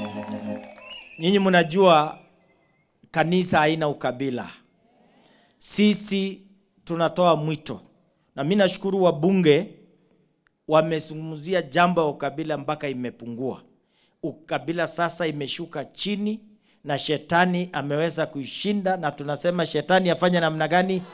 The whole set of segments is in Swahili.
Nyinyi mnajua kanisa haina ukabila. Sisi tunatoa mwito, na mimi nashukuru wabunge wamezungumzia jambo ya ukabila mpaka imepungua. Ukabila sasa imeshuka chini na shetani ameweza kuishinda, na tunasema shetani afanye namna gani?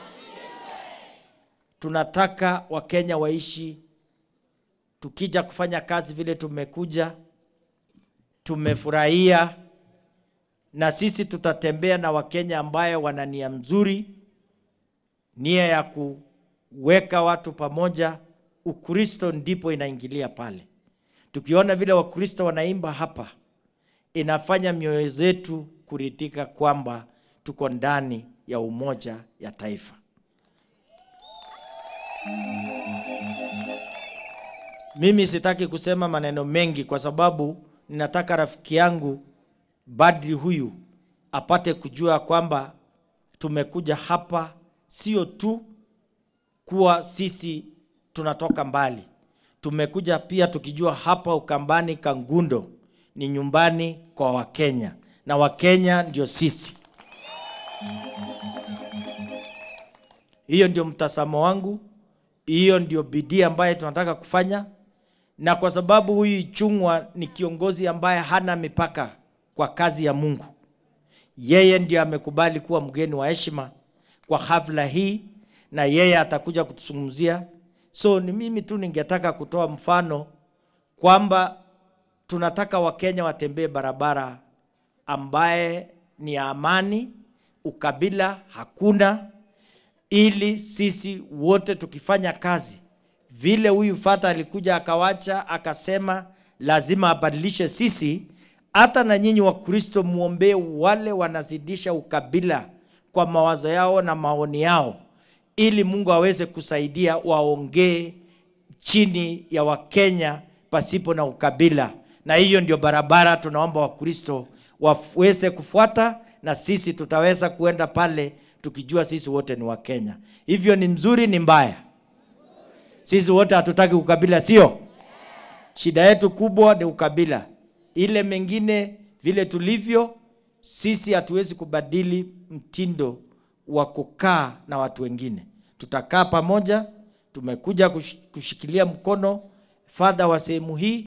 Tunataka Wakenya waishi tukija kufanya kazi vile tumekuja, tumefurahia, na sisi tutatembea na Wakenya ambayo wana nia mzuri, nia ya kuweka watu pamoja. Ukristo ndipo inaingilia pale. Tukiona vile Wakristo wanaimba hapa, inafanya mioyo zetu kuridhika kwamba tuko ndani ya umoja ya taifa. Mimi sitaki kusema maneno mengi kwa sababu ninataka rafiki yangu Badri huyu apate kujua kwamba tumekuja hapa sio tu kuwa sisi tunatoka mbali. Tumekuja pia tukijua hapa Ukambani Kangundo ni nyumbani kwa Wakenya na Wakenya ndio sisi. Hiyo ndio mtazamo wangu, hiyo ndio bidii ambayo tunataka kufanya, na kwa sababu huyu Ichung'wa ni kiongozi ambaye hana mipaka kwa kazi ya Mungu, yeye ndio amekubali kuwa mgeni wa heshima kwa hafla hii, na yeye atakuja kutuzungumzia. So ni mimi tu ningetaka kutoa mfano kwamba tunataka Wakenya watembee barabara ambaye ni ya amani, ukabila hakuna, ili sisi wote tukifanya kazi vile huyu fata alikuja akawacha akasema lazima abadilishe sisi, hata na nyinyi Wakristo muombee wale wanazidisha ukabila kwa mawazo yao na maoni yao, ili Mungu aweze kusaidia waongee chini ya Wakenya pasipo na ukabila, na hiyo ndio barabara tunaomba Wakristo waweze kufuata, na sisi tutaweza kuenda pale tukijua sisi wote ni Wakenya. Hivyo ni mzuri, ni mbaya? Sisi wote hatutaki ukabila, sio? Shida yetu kubwa ni ukabila. Ile mengine vile tulivyo sisi, hatuwezi kubadili mtindo wa kukaa na watu wengine. Tutakaa pamoja, tumekuja kush- kushikilia mkono fadha wa sehemu hii